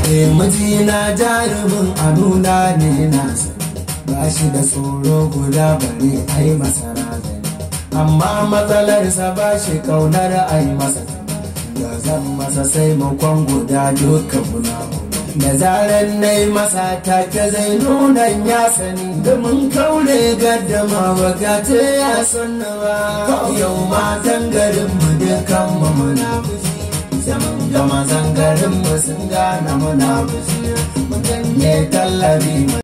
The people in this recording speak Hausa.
Eh mijina jarumin a nuna ne na ba shi da tsoro guda bare ai masa razani amma matsalarsa ba shi kaunar ai masa da zan masa sai makon guda duka guna da zarar na yi masa take zai nuna ya sani da mun kaure gaddama wakate ya sanna ba yau matan garin mu dukan mu muna zaman gama zangarin mu sun gane muna fushi mu ganye tallabi